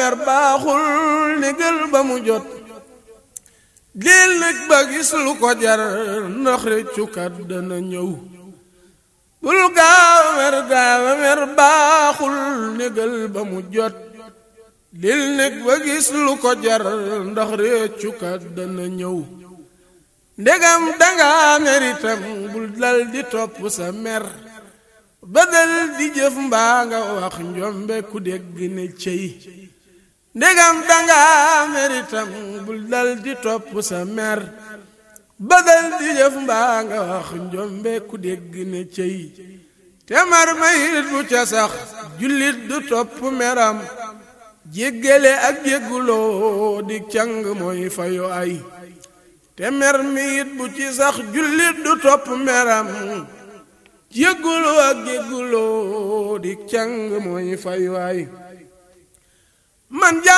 mer baaxul ndigal ba mu jot lil nag ba gis lu ko jar ndax réccukat dana ñëw bul gaaw mer gaaw mer baaxul ndigal ba mu jot lil nag ba gis lu ko jar ndax réccukat dana ñëw ndegam danga meritam bul dal di topp sa mer badal di jëf mbaa nga wax njombe ku dégg ne cey ndegam danga meritam bul dal di topp sa mer badal di jëf mbaa nga wax njombe ku dégg ne cey te mar mayit bu ca sax jullit du topp meram jéggale ak jégguloo di càng mooy fayu ay te mer mi it bu ci sax jullit du topp meram jégguloo ak jégguloo di càng mooy fay waay man